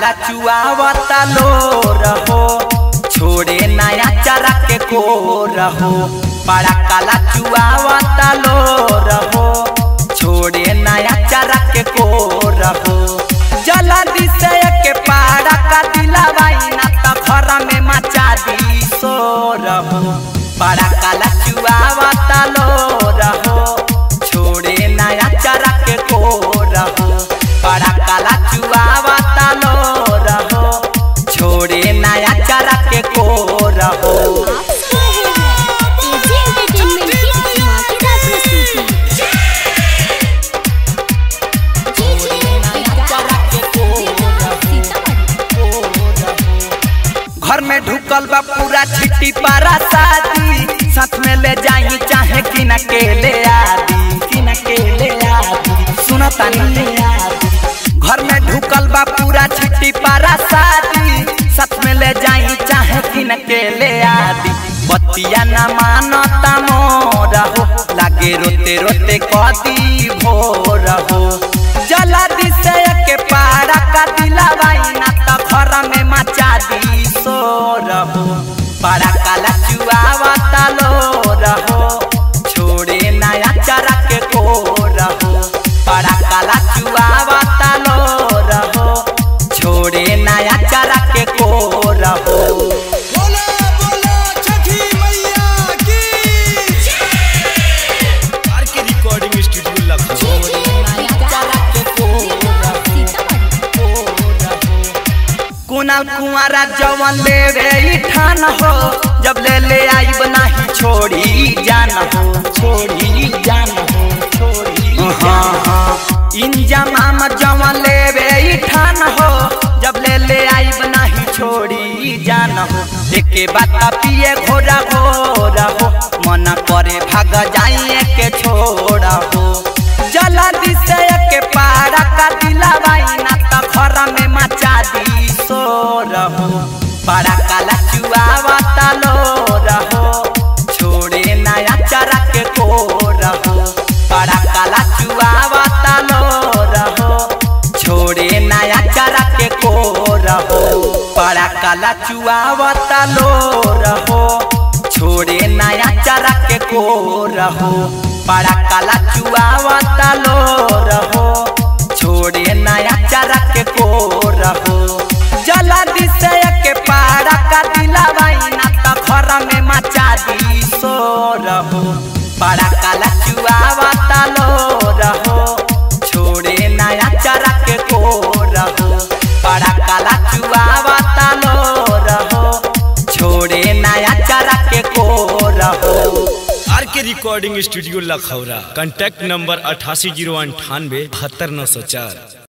काला चुआवता लो रहो छोड़े नया चरा के को रहो बड़ा काला चुआवता लो रहो छोड़े नया चरा के को रहो जला दिसे के पाड़ा का दिलावाई ना त घर में मचा दी सो रहो बड़ा काला चुआवता लो रहो छोड़े नया चरा के को रहो बड़ा काला चुआवता लो रहो छोड़े नया चरा के को रहो आप सुन रहे हैं एजी एंटरटेनमेंट की धमाकेदार प्रस्तुति घर में ढुकल बा पूरा छिट्टी पारा शादी साथ में ले जाई चाहे कि न के ले आदि कि न के ले आदि सुनता ले आदि घर में ढुकल बा पूरा छिट्टी पारा शादी साथ में ले जाई चाहे कि न के ले आदि बतिया न मानता मोरा हो लागे रोते रोते कदी भोर हो जला दिसे के पारा का दिलावाई ना त घर में मचा दी सो रहो बड़ा काला चुआवता लो रहो छोड़े नया चरा के को रहो बड़ा काला चुआवता लो रहो छोड़े नया चरा के को रहो बोला बोला छठी मैया की R K recording studio Lucknow Kunal कुंवारा जवन ले रे ठान हो जब ले ले आई बनाही छोड़ी जान हो छोड़ी जान हो छोड़ी हाँ हाँ इंजमाम जवन ले रे ठान हो जब ले ले आई बनाही छोड़ी जान हो एके बात पिए घोड़ा घोड़ा हो मन करे भाग जाइए के छोड़ा हो जला दिसे के पारा का दिलावाई ना त घर में मचा दी सो रहो बड़ा काला चुआवता लो रहो छोड़े नया चरा के को रहो बड़ा काला चुआवता लो रहो छोड़े नया चरा के को रहो बड़ा काला चुआवता लो रहो छोड़े नया चरा के को रहो बड़ा काला चुआवता लो रहो छोड़े नया चरा के को रहो जला दिसे के पारा का दिलावाई ना त घर में मचा दी सो रहो बड़ा काला चुआवता लो रहो छोड़े नया चरा के को रहो बड़ा काला चुआवता लो रहो छोड़े नया चरा के को रहो R K recording studio Lakhaura contact number अठासी जीरो अंठानवे बहत्तर नौ सौ चार